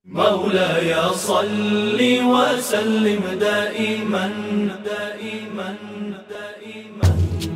مولاي صل وسلم دائما دائما دائما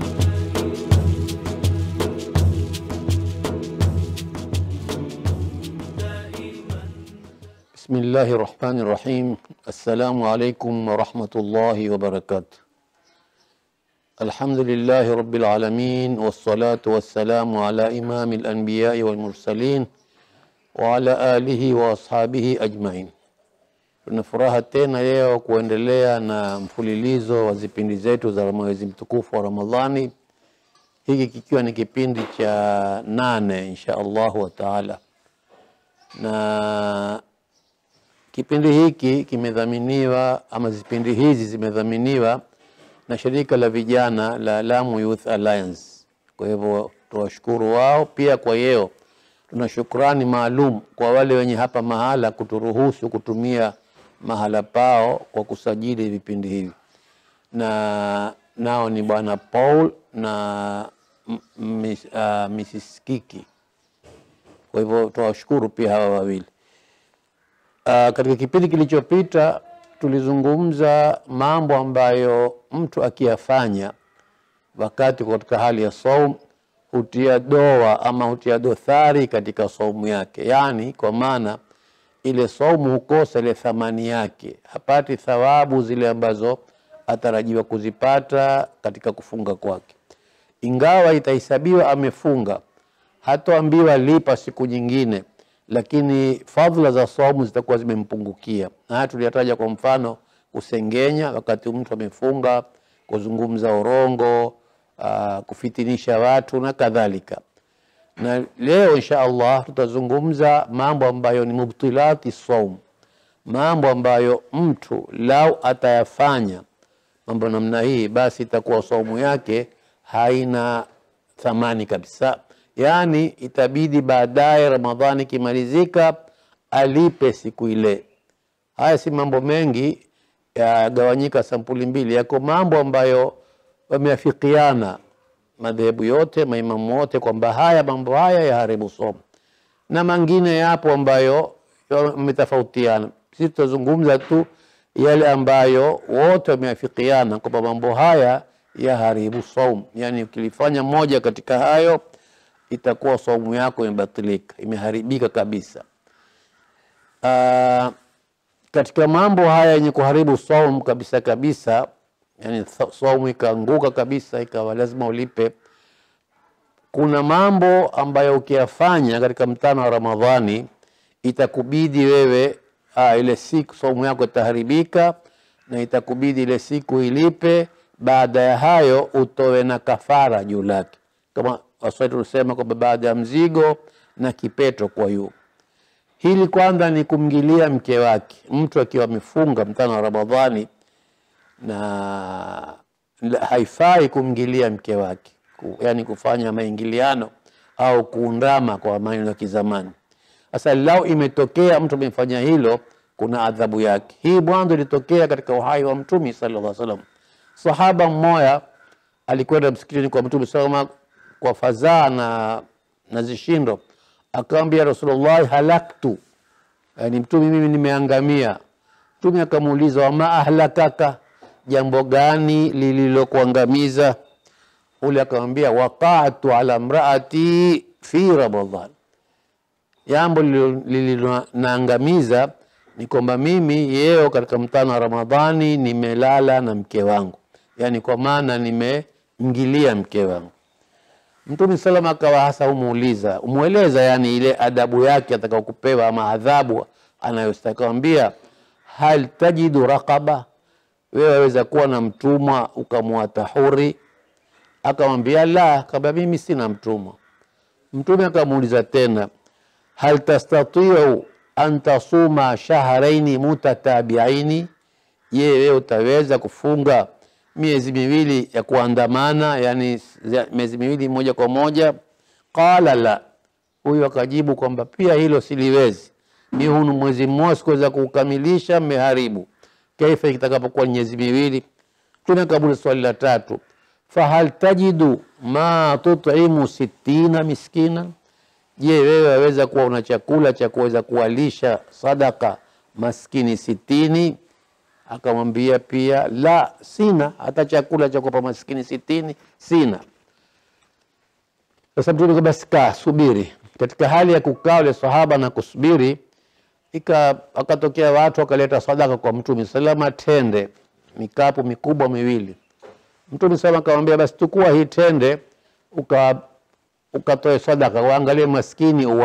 بسم الله الرحمن الرحيم السلام عليكم ورحمة الله وبركاته الحمد لله رب العالمين والصلاة والسلام على إمام الأنبياء والمرسلين وعلى آله وأصحابه أجمعين tuna furaha tena leo kuendelea na mfululizo wa vipindi zetu za mwezi mtukufu wa Ramadhani, hiki kikiwa ni kipindi cha nane insha Allahu wa taala, na kipindi hiki kimedhaminiwa ama vipindi hizi zimedhaminiwa na shirika la vijana la Lamu Youth Alliance. Kwa hivyo tuwashukuru wao pia. Kwa hiyo tuna shukrani maalum kwa wale wenye hapa mahala kuturuhusu kutumia mahala pao kwa kusajili vipindi hivi, na nao ni bwana Paul na m- miss, uh, Mrs. Kiki. Kwa hivyo tuwashukuru pia hawa wawili. Uh, katika kipindi kilichopita tulizungumza mambo ambayo mtu akiyafanya wakati katika hali ya saum hutia doa ama hutia dothari katika saumu yake, yaani kwa maana ile saumu hukosa ile thamani yake, hapati thawabu zile ambazo atarajiwa kuzipata katika kufunga kwake, ingawa itahesabiwa amefunga, hatoambiwa lipa siku nyingine, lakini fadhila za saumu zitakuwa zimempungukia. Na haya tuliyataja kwa mfano, kusengenya wakati mtu amefunga, kuzungumza urongo, uh, kufitinisha watu na kadhalika na leo insha Allah tutazungumza mambo ambayo ni mubtilati saum, mambo ambayo mtu lau atayafanya mambo namna hii, basi itakuwa saumu yake haina thamani kabisa, yaani itabidi baadaye Ramadhani ikimalizika alipe siku ile. Haya si mambo mengi, yagawanyika sampuli mbili. Yako mambo ambayo wameafikiana madhehebu yote maimamu wote kwamba haya mambo haya yaharibu somo, na mengine yapo ambayo yametofautiana. Sisi tutazungumza tu yale ambayo wote wameafikiana kwamba mambo haya yaharibu saumu, yani ukilifanya moja katika hayo itakuwa saumu yako imebatilika, imeharibika kabisa. Uh, katika mambo haya yenye kuharibu saumu kabisa kabisa yani saumu ikaanguka kabisa, ikawa lazima ulipe. Kuna mambo ambayo ukiyafanya katika mtano wa Ramadhani itakubidi wewe aa, ile siku saumu yako itaharibika na itakubidi ile siku ilipe. Baada ya hayo utowe na kafara juu lake, kama Waswahili tulisema kwamba baada ya mzigo na kipeto kwa yu hili kwanza ni kumngilia mke wake. Mtu akiwa amefunga mtano wa Ramadhani na haifai kumngilia mke wake, yaani kufanya maingiliano au kuundama kwa maneno ya kizamani. Sasa lau imetokea mtu amefanya hilo, kuna adhabu yake. Hii mwanzo ilitokea katika uhai wa Mtume sallallahu alaihi wasallam. Sahaba mmoja alikwenda msikitini kwa Mtume sallallahu kwa fadhaa na, na zishindo, akamwambia Rasulullah, halaktu, yani Mtume, mimi nimeangamia. Mtume akamuuliza, wama ahlakaka jambo gani lililokuangamiza? Ule akamwambia waqatu ala mraati fi Ramadhan, jambo lililonaangamiza ni kwamba mimi yeo katika mtano wa Ramadhani nimelala na mke wangu, yani kwa maana nimemngilia mke wangu. Mtume salama akawa hasa umuuliza umweleza, yani ile adabu yake atakao kupewa ama adhabu anayostakawambia, hal tajidu raqaba wewe waweza kuwa na mtumwa ukamwata huri? Akamwambia la, akamwambia mimi sina mtumwa. Mtume akamuuliza tena, hal tastatiu an tasuma shahraini mutatabiaini, je, wewe utaweza kufunga miezi miwili ya kuandamana, yani miezi miwili moja kwa moja? Qala la, huyu akajibu kwamba pia hilo siliwezi, mi hunu mwezi mmoja sikuweza kuukamilisha, mmeharibu kaifa itakapokuwa miezi miwili. Mtume akamuuliza swali la tatu, fahal tajidu ma tutimu sittina miskina, je wewe waweza kuwa una chakula cha kuweza kuwalisha sadaka maskini sitini akamwambia pia la sina hata chakula cha kuwapa maskini sitini sina sasa mtume akasema, basi kaa subiri katika hali ya kukaa ule sahaba na kusubiri ika akatokea watu wakaleta sadaka kwa mtume salama tende mikapu mikubwa miwili mtume salama akamwambia basi tukua hii tende uka ukatoe sadaka waangalie maskini uwa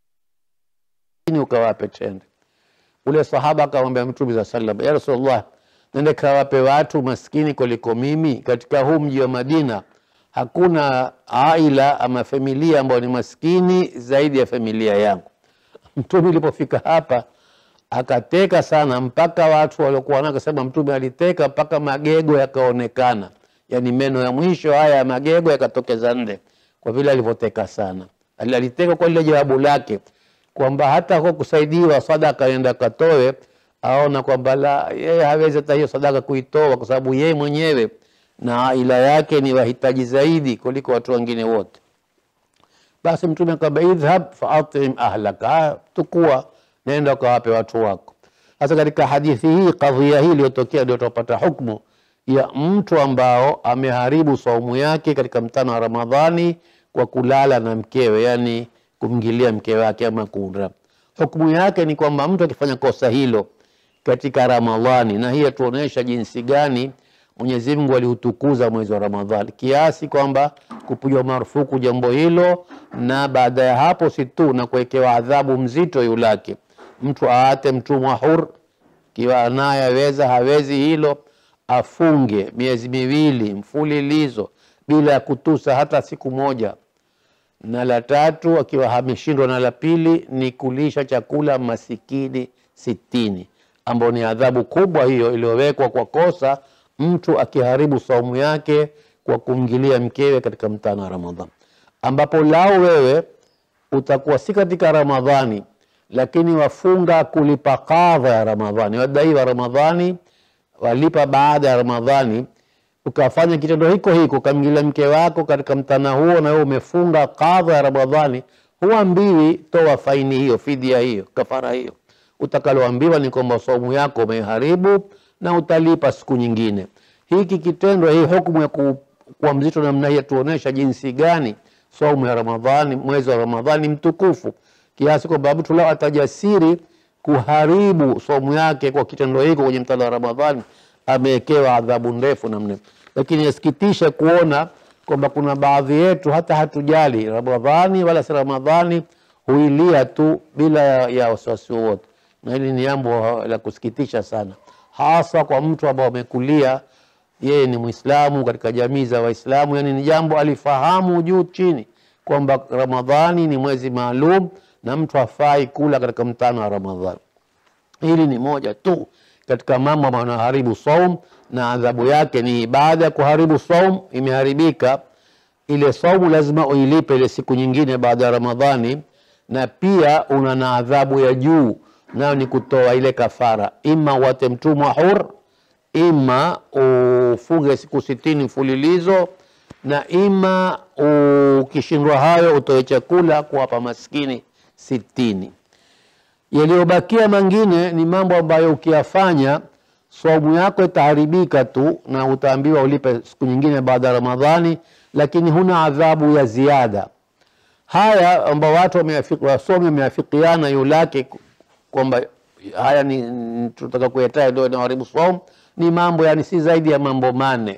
maskini ukawape tende ule sahaba akamwambia mtume saa salam ya rasulullah nende kawape watu maskini kuliko mimi katika huu mji wa madina hakuna aila ama familia ambayo ni maskini zaidi ya familia yangu mtume ilipofika hapa akateka sana mpaka watu waliokuwa nao akasema mtume aliteka mpaka magego yakaonekana yaani meno ya mwisho haya ya magego yakatokeza nde kwa vile alivyoteka sana Ali- aliteka kwa lile jawabu lake kwamba hata kwa kusaidiwa sadaka enda katoe aona kwamba la yeye hawezi hata hiyo sadaka kuitoa kwa sababu yeye mwenyewe na aila yake ni wahitaji zaidi kuliko watu wengine wote basi mtume akamwambia idhhab faatim ahlaka Haya, tukua nenda ukawape watu wako sasa katika hadithi hii kadhia hii iliyotokea ndio tutapata hukmu ya mtu ambao ameharibu saumu yake katika mtano wa ramadhani kwa kulala na mkewe yani kumngilia mke wake ama kura hukmu yake ni kwamba mtu akifanya kosa hilo katika ramadhani na hii yatuonyesha jinsi gani mwenyezi mungu aliutukuza mwezi wa ramadhani kiasi kwamba kupigwa marufuku jambo hilo na baada ya hapo si tu na kuwekewa adhabu mzito yulake mtu aate mtumwa hur kiwa naye aweza hawezi hilo afunge miezi miwili mfulilizo bila ya kutusa hata siku moja na la tatu akiwa ameshindwa na la pili ni kulisha chakula masikini sitini ambao ni adhabu kubwa hiyo iliyowekwa kwa kosa mtu akiharibu saumu yake kwa kumgilia mkewe katika mtano wa ramadhan ambapo lao wewe utakuwa si katika ramadhani lakini wafunga kulipa kadha ya ramadhani wadaiwa ramadhani walipa baada ya ramadhani ukafanya kitendo hiko hiko ukamgilia mke wako katika mtana huo na wewe umefunga kadha ya ramadhani huambiwi toa faini hiyo fidia hiyo kafara hiyo utakaloambiwa ni kwamba saumu yako umeharibu na utalipa siku nyingine hiki kitendo hii hukumu ya ku, kuwa mzito namna hii yatuonyesha jinsi gani saumu ya ramadhani mwezi wa ramadhani mtukufu kiasi kwamba mtu lao atajasiri kuharibu saumu yake kwa kitendo hiko kwenye mtano wa ramadhani amewekewa adhabu ndefu namna lakini yasikitisha kuona kwamba kuna baadhi yetu hata hatujali ramadhani wala si ramadhani huilia tu bila ya, ya wasiwasi wowote na hili ni jambo la kusikitisha sana hasa kwa mtu ambao amekulia yeye ni mwislamu katika jamii za waislamu yani ni jambo alifahamu juu chini kwamba ramadhani ni mwezi maalum na mtu hafai kula katika mtano wa ramadhani hili ni moja tu katika mambo ambayo yanaharibu saum na adhabu yake ni baada ya kuharibu saum imeharibika ile saumu lazima uilipe ile siku nyingine baada ya ramadhani na pia una na adhabu ya juu nayo ni kutoa ile kafara ima wate mtumwa hur ima ufunge siku sitini mfulilizo na ima ukishindwa hayo utoe chakula kuwapa maskini sitini yaliyobakia mengine ni mambo ambayo ukiyafanya saumu yako itaharibika tu na utaambiwa ulipe siku nyingine baada ya ramadhani lakini huna adhabu ya ziada haya ambao watu wameafiki- wasomi wameafikiana yulake kwamba haya ni ni- tunataka kuyataja ndio inaharibu saum ni mambo yani si zaidi ya mambo mane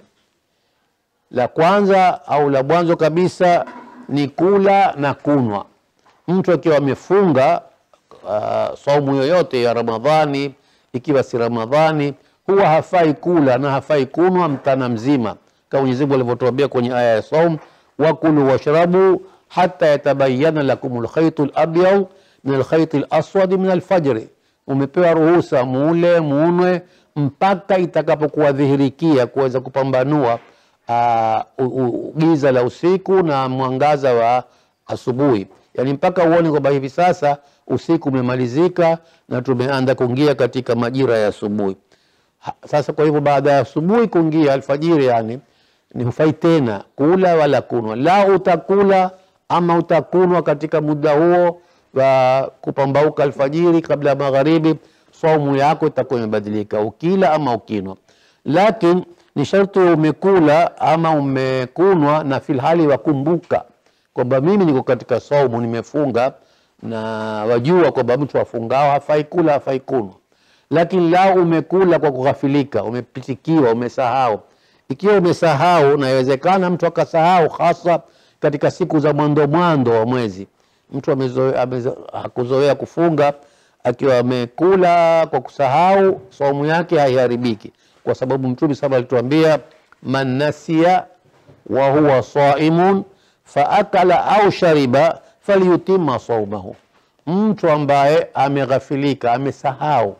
la kwanza au la mwanzo kabisa ni kula na kunwa mtu akiwa amefunga uh, saumu yoyote ya ramadhani ikiwa si ramadhani huwa hafai kula na hafai kunwa mtana mzima kama mwenyezi mungu alivyotuambia kwenye aya ya saum wakulu washrabu hata yatabayana lakum lkhaitu labyad min alkhaiti laswadi min alfajri umepewa ruhusa mule muunwe mpaka itakapokuwa dhihirikia kuweza kupambanua uh, u- u- giza la usiku na mwangaza wa asubuhi yaani mpaka uone kwamba hivi sasa usiku umemalizika na tumeanza kuingia katika majira ya asubuhi Ha- sasa kwa hivyo baada ya asubuhi kuingia alfajiri yani ni hufai tena kula wala kunwa la utakula ama utakunwa katika muda huo wa kupambauka alfajiri kabla ya magharibi, saumu yako itakuwa imebadilika, ukila ama ukinwa. Lakini ni sharti umekula ama umekunwa na filhali wakumbuka kwamba mimi niko katika saumu, nimefunga na wajua kwamba mtu afungao hafai kula hafai kunwa. Lakini lao umekula kwa kughafilika, umepitikiwa, umesahau. Ikiwa umesahau, na inawezekana mtu akasahau, hasa katika siku za mwando mwando wa mwezi, mtu amezoe- amezo- hakuzoea kufunga akiwa amekula kwa kusahau, saumu yake haiharibiki, kwa sababu Mtume saba alituambia man nasiya wa huwa saimun faakala au shariba falyutima saumahu, mtu ambaye ameghafilika, amesahau,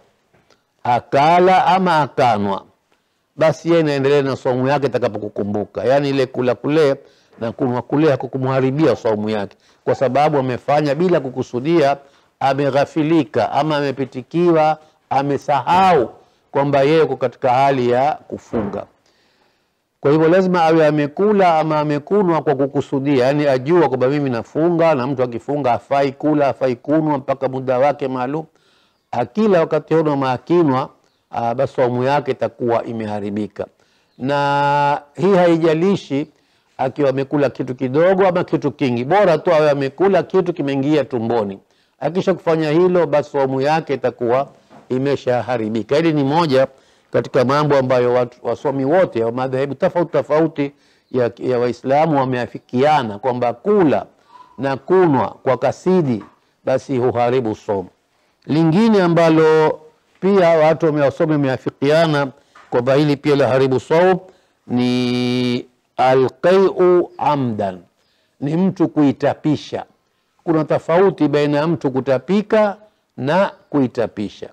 akala ama akanwa, basi yeye inaendelea na saumu yake itakapokukumbuka. Yaani ile kula kule na kunwa kule hakukumharibia saumu yake, kwa sababu amefanya bila kukusudia, ameghafilika ama amepitikiwa, amesahau kwamba yeye yuko katika hali ya kufunga. Kwa hivyo lazima awe amekula ama amekunwa kwa kukusudia, yaani ajua kwamba mimi nafunga, na mtu akifunga hafai kula hafai kunwa mpaka muda wake maalum. Akila wakati huo ama akinwa, ah, basi saumu yake itakuwa imeharibika. Na hii haijalishi akiwa amekula kitu kidogo ama kitu kingi, bora tu awe amekula kitu kimeingia tumboni. Akisha kufanya hilo, basi saumu yake itakuwa imeshaharibika. Hili ni moja katika mambo ambayo watu, wasomi wote wa madhehebu tofauti tofauti ya, ya Waislamu wameafikiana kwamba kula na kunwa kwa kasidi basi huharibu somo. Lingine ambalo pia watu wamewasomi wameafikiana kwamba hili pia laharibu saum ni alqaiu amdan, ni mtu kuitapisha. Kuna tofauti baina ya mtu kutapika na kuitapisha.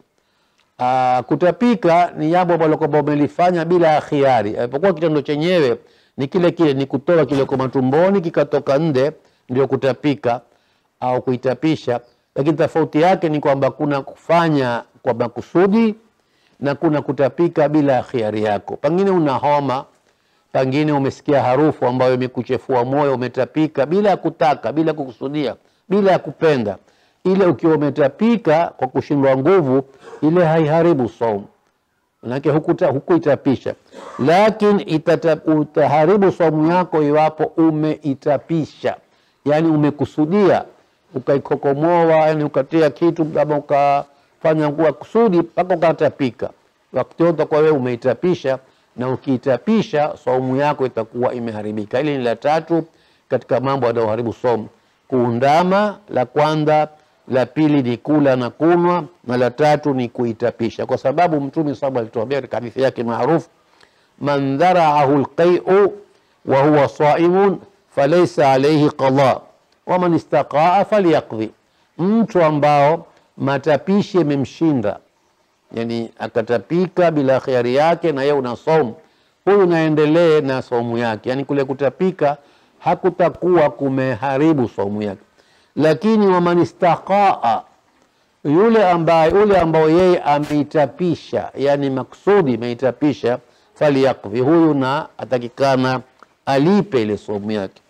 Aa, kutapika ni jambo ambalo kwamba umelifanya bila ya khiari, alipokuwa kitendo chenyewe ni kile kile, ni kutoa kile kwa matumboni kikatoka nje, ndio kutapika au kuitapisha. Lakini tofauti yake ni kwamba kuna kufanya kwa makusudi na kuna kutapika bila ya khiari yako. Pengine una homa, pengine umesikia harufu ambayo imekuchefua moyo, umetapika bila ya kutaka, bila kukusudia, bila ya kupenda ile ukiwa umetapika kwa kushindwa nguvu, ile haiharibu saumu, manake hukuta- hukuitapisha, lakini itata- utaharibu saumu yako iwapo umeitapisha, yani umekusudia ukaikokomoa, yani ukatia kitu ama ukafanya kwa kusudi mpaka ukatapika, wakati wote kwa wewe umeitapisha, na ukiitapisha saumu yako itakuwa imeharibika. Hili ni la tatu katika mambo yanayoharibu saumu, kuundama la kwanza la pili ni kula na kunwa, na la tatu ni kuitapisha, kwa sababu Mtume saba alituambia katika hadithi yake maarufu, man dharaahu lqaiu wa huwa saimun falaisa alaihi qada waman istaqaa falyaqdhi, mtu ambao matapishi yamemshinda, yani akatapika bila khiari yake, na yeye una saumu, huyu naendelee na saumu yake, yani kule kutapika hakutakuwa kumeharibu saumu yake lakini waman istaqaa, yule ambaye yule ambao yeye ameitapisha, yani maksudi ameitapisha, falyakfi, huyu na atakikana alipe ile somu yake.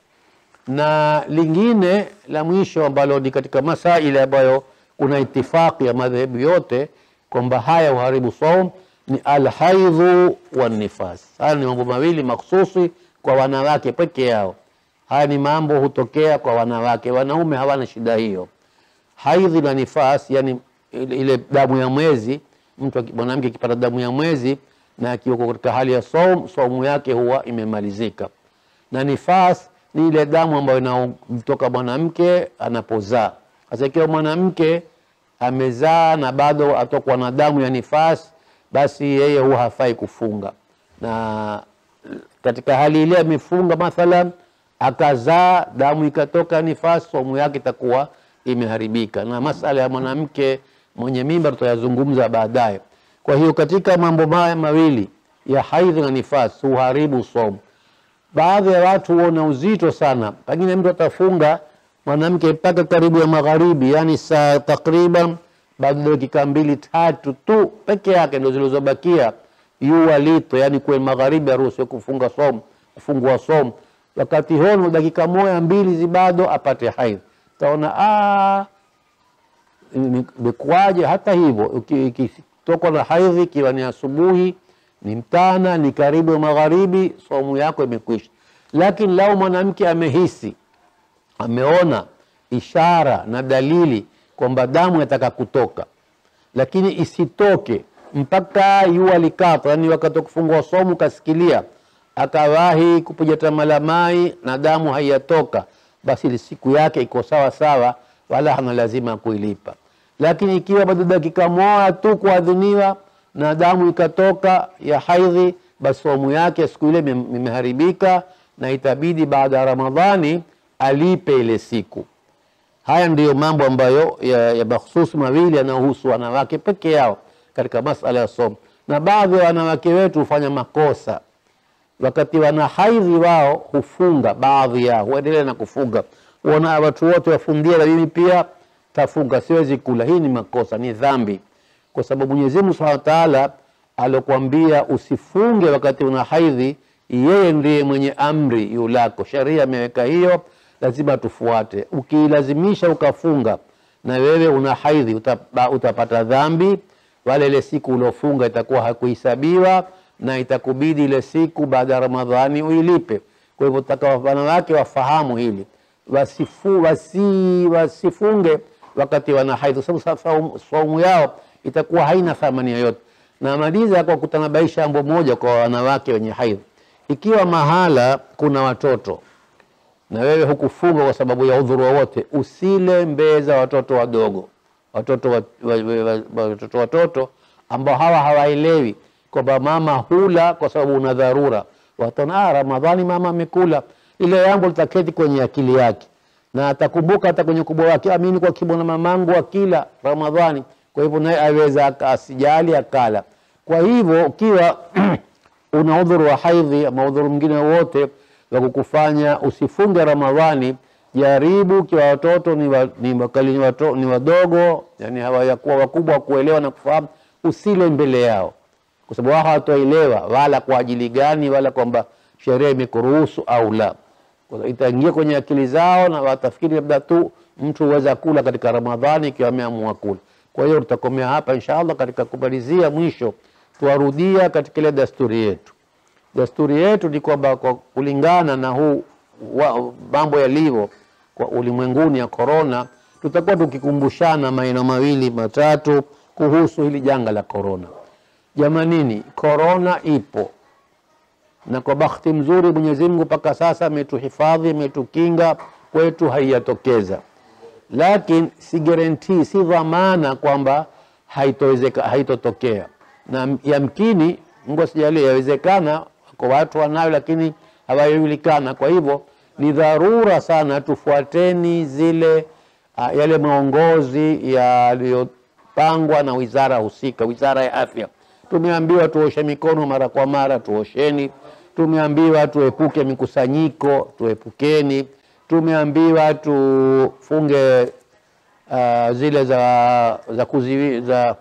Na lingine la mwisho ambalo ni katika masaili ambayo kuna itifaki ya madhehebu yote kwamba haya uharibu saum ni alhaidhu wanifas. Haya ni mambo mawili makhususi kwa wanawake peke yao. Haya ni mambo hutokea kwa wanawake, wanaume hawana shida hiyo. Haidhi na nifas, yani ile, ile damu ya mwezi. Mtu aki- mwanamke akipata damu ya mwezi na akiwa katika hali ya saum, saumu yake huwa imemalizika. Na nifas ni ile damu ambayo inamtoka mwanamke anapozaa. Sasa ikiwa mwanamke amezaa na bado atokwa na damu ya nifas, basi yeye huwa hafai kufunga na katika hali ile amefunga mathalan akazaa damu ikatoka nifasi, somu yake itakuwa imeharibika. Na masala ya mwanamke mwenye mimba tutayazungumza baadaye. Kwa hiyo katika mambo haya mawili ya haidhi na nifasi huharibu somu. Baadhi ya watu huona uzito sana, pengine mtu atafunga mwanamke mpaka karibu ya magharibi, yani saa takriban baada ya dakika mbili tatu tu peke yake ndio zilizobakia jua lito, yani kwe magharibi aruhusiwe kufunga somu, kufungua somu. wakati hono dakika moja mbili zibado apate haidh taona "Ah, ni- imekuwaje hata hivyo uki- ikitokwa na haidhi ikiwa ni asubuhi ni mtana ni karibu ya magharibi saumu yako imekwisha lakini lau mwanamke amehisi ameona ishara na dalili kwamba damu yataka kutoka lakini isitoke mpaka jua likata, yani wakati wa kufungua somu kasikilia akawahi kupiga tama la mai na damu haiyatoka, basi ile siku yake iko sawa sawa, wala hana lazima kuilipa. Lakini ikiwa bado dakika moja tu kuadhiniwa na damu ikatoka ya haidhi, basi somu yake siku ile ime- imeharibika na itabidi baada ya Ramadhani alipe ile siku. Haya ndiyo mambo ambayo ya, ya mahususi mawili yanayohusu wanawake peke yao katika masala ya somo, na baadhi ya wanawake wetu hufanya makosa wakati wana haidhi, wao hufunga, baadhi yao huendelea na kufunga, wana watu wote wafundia, na mimi pia tafunga, siwezi kula. Hii ni makosa, ni dhambi, kwa sababu Mwenyezi Mungu Subhanahu wa Ta'ala alokuambia usifunge wakati una haidhi, yeye ndiye mwenye amri yulako, sharia ameweka hiyo, lazima tufuate. Ukilazimisha ukafunga na wewe una haidhi, utapa, utapata dhambi, wala ile siku uliofunga itakuwa hakuhesabiwa na itakubidi ile siku baada ya Ramadhani uilipe. Kwa hivyo taka wanawake wafahamu hili, wasifu, wasi, wasifunge wakati wana haidhi, kwa sababu saumu- saumu yao itakuwa haina thamani yoyote. Na maliza kwa kutanabaisha jambo moja kwa wanawake wenye haidhi, ikiwa mahala kuna watoto na wewe hukufunga kwa sababu ya udhuru wowote, usile mbeza watoto wadogo, watoto wa- wa- wa- wa- watoto watoto ambao hawa hawaelewi kwamba mama hula kwa sababu una dharura. Wataona ah, Ramadhani mama amekula, ile jambo litaketi kwenye akili yake na atakumbuka hata kwenye ukubwa wake, amini kwa kimona mamangu akila Ramadhani, kwa hivyo naye aweza aka- asijali akala. Kwa hivyo ukiwa una udhuru wa haidhi ama udhuru mwingine wowote wa kukufanya usifunge Ramadhani, jaribu ikiwa watoto ni, wa, ni, wakali, ni, wato, ni wadogo, yani hawajakuwa wakubwa wa kuelewa na kufahamu, usile mbele yao, kwa sababu wao hawatoelewa wala kwa ajili gani wala kwamba sheria imekuruhusu au la. Kwa hiyo itaingia kwenye akili zao na watafikiri labda tu mtu huweza kula katika Ramadhani ikiwa ameamua kula. Kwa hiyo tutakomea hapa inshallah. Katika kumalizia mwisho, tuwarudia katika ile dasturi yetu. Dasturi yetu ni kwamba kwa kulingana na huu wa- mambo yalivyo kwa ulimwenguni ya korona, tutakuwa tukikumbushana maeneo mawili matatu kuhusu hili janga la korona. Jamanini, korona ipo na kwa bahati mzuri Mwenyezi Mungu mpaka sasa ametuhifadhi, ametukinga, kwetu haijatokeza, lakini si guarantee, si dhamana kwamba haitowezeka, haitotokea, na yamkini, Mungu asijalie, yawezekana kwa watu wanayo, lakini hawajulikana. Kwa hivyo ni dharura sana tufuateni zile uh, yale maongozi yaliyopangwa na wizara husika, wizara ya afya. Tumeambiwa tuoshe mikono mara kwa mara, tuosheni. Tumeambiwa tuepuke mikusanyiko, tuepukeni. Tumeambiwa tufunge uh, zile za za, kuziwi, za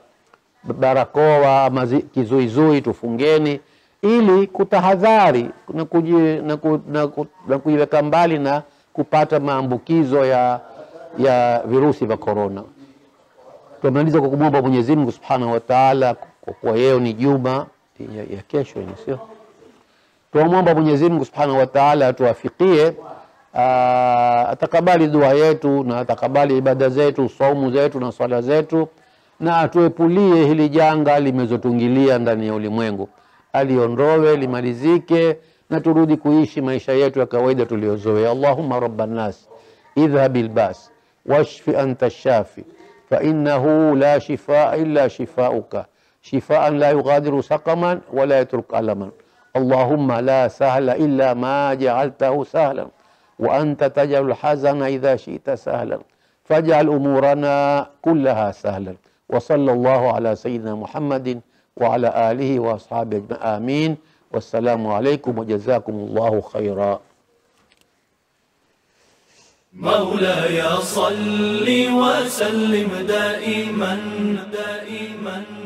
barakoa ama zi- kizuizui tufungeni, ili kutahadhari na, kuji, na, ku, na, ku, na kujiweka mbali na kupata maambukizo ya, ya virusi vya korona. Tumaliza kwa kumwomba Mwenyezi Mungu Subhanahu wa Ta'ala, kwa kuwa yeo ni juma ya, ya kesho ni sio Tunamwomba Mwenyezi Mungu Subhanahu wa Ta'ala atuwafikie, aa, atakabali dua yetu na atakabali ibada zetu, saumu zetu na swala zetu, na atuepulie hili janga limezotungilia ndani ya ulimwengu, aliondowe limalizike, na turudi kuishi maisha yetu ya kawaida tuliyozoea. Allahumma rabban nas idhhabil bas washfi anta shafi fa innahu la shifaa illa shifauka shifaan la yughadiru saqaman wala yatruk alaman اللهم لا سهل إلا ما جعلته سهلا وأنت تجعل الحزن إذا شئت سهلا فاجعل أمورنا كلها سهلا وصلى الله على سيدنا محمد وعلى آله وأصحابه أجمعين آمين والسلام عليكم وجزاكم الله خيرا مولاي صل وسلم دائما دائما